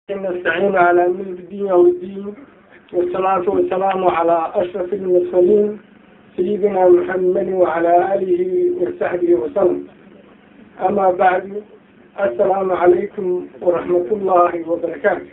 نستعين على أمر الدين والدين والصلاة والسلام على أشرف المرسلين سيدنا محمد وعلى آله وصحبه وسلم أما بعد السلام عليكم ورحمة الله وبركاته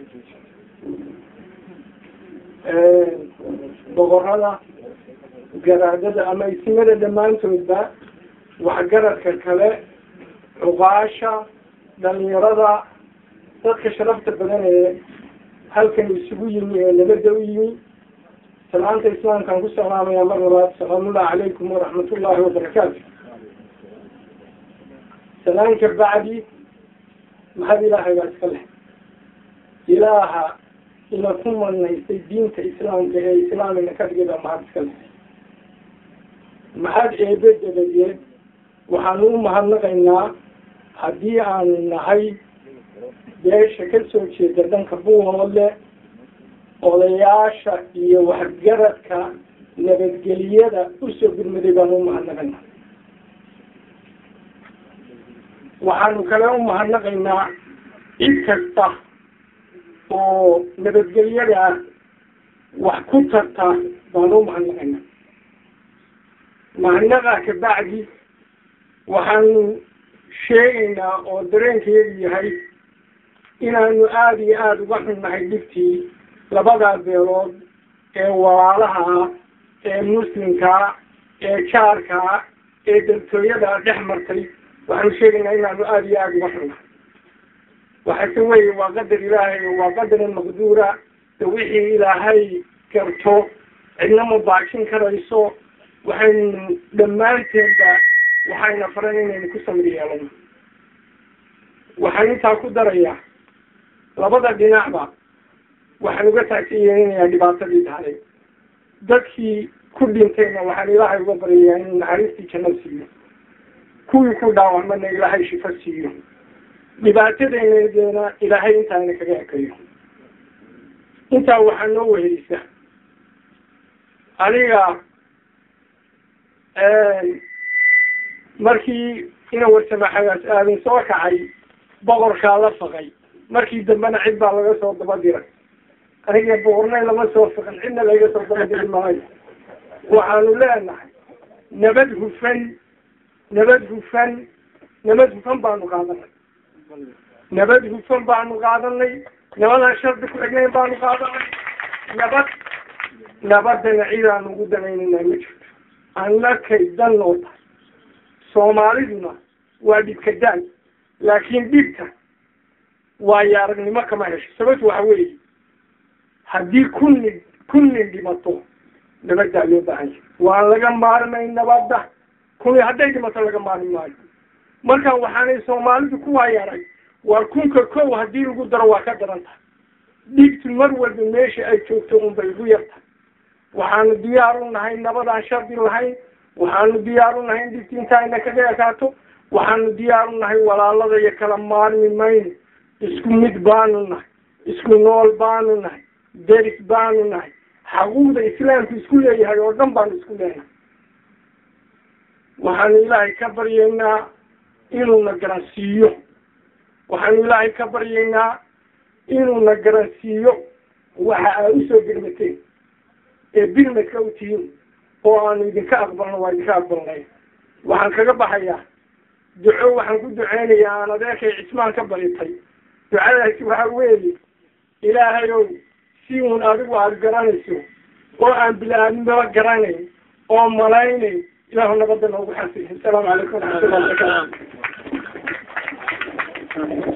boqorada garaadada ama isimada dhammaantoodba waxgaradka kale cuqaasha dhalinyarada dadka sharafta badan ee halkan isugu yimi ee nabada u yimi salaanta islaamkaan ku salaamaya mar labaad salaamullahi calaykum waraxmatullahi wabarakaatu salaanka bacdi maxad ilaahay baa iska leh ilaaha ina ku manaystay diinta islaamka ee islaamina ka dhigay baa mahad iska leh maxad eebe dabadeed waxaanu u mahadnaqaynaa haddii aanu nahay beesha ka soo jeeda dhanka buuhoodle odayaasha iyo waxgaradka nabadgeliyada usoo gurmaday baanu umahadnaqaynaa waxaanu kale umahadnaqaynaa cid kasta oo nabadgelyada wax ku tarta baanu umahadnaqaynaa mahadnaqa kabacdi waxaanu sheegaynaa oo dareenkeedu yahay inaanu aada iyo aada uga xunnahay dhibtii labadaa beelood ee walaalaha ee muslimkaa ee jaarkaa ee daltooyada dhex martay waxaanu sheegaynaa inaanu aada iyo aada uga xunnahay waxaase weeye waa qadar ilaahay waa qadaran maqduura de wixii ilaahay garto cidna ma baajin karayso waxaynu dhammaanteedba waxayna faran inaynu ku samir yeelano waxaan intaa ku darayaa labada dhinacba waxaan uga taagsiyeelinayaa dhibaatadii dhacday dadkii ku dhintayna waxaan ilaahay uga baryayaa inuu naxariistii janno siiyo kuwii ku dhaawacmana ilaahay shifo siiyo dhibaatadaynadeena ilaahay intaana kaga ekayo intaa waxaa noo wehelisa aniga markii ina warsamaxagaas aadan soo kacay boqorkaa la faqay markii dambena cid baa laga soo daba diray aniga boqornay lama soo faqin cidna laga soo daba diri maayo waxaanu leenahay nabad hufan nabad hufan nabad hufan baanu qaadanay nabad hufan baanu qaadanay nabadaan shardi ku xignayn baanu qaadanay nabad nabadana cidaanu ugu damaynayna ma jirto annakay dan noo tahay soomaaliduna waa dhibka daan laakiin dhibka waayo aragnimo kama hesho sababtu waxa weeye haddii kunnin kunnin dhimato nabaddaa loo baahan yahay waan laga maarmay nabadda kuni hadday dhimato laga maarmi maayo markaan waxaanay soomaalidu ku waayaray waa kunka kow haddii lagu daro waa ka daran tahay dhibtu mar walba meesha ay joogto unbay ugu yartahay waxaanu diyaar u nahay nabadaan shardi lahayn waxaanu diyaar u nahay in dhibti intaayna kaga ekaato waxaanu diyaar u nahay walaalada iyo kala maarmi mayno isku mid baanu nahay isku nool baanu nahay deris baanu nahay xaquuqda islaamku isku leeyahay oo dhan baanu isku leenahay waxaanu ilaahay ka baryaynaa inuuna garansiiyo waxaanu ilaahay ka baryaynaa inuuna garansiiyo waxa aa usoo birmateen ee birmadka u tihiin oo aanu idinka aqbalno waa idinka aqbalnay waxaan kaga baxayaa duco waxaan ku duceynayaa aan adeerkay cismaan ka baritay ducadaasi waxa weeye ilaahay ow si uun adigu aada garanayso oo aan bila-aadnimaba garanayn oo malaynayn ilaahu nabadda noogu xasili asalaamu calaykum waraxmatullahi wabarakaatu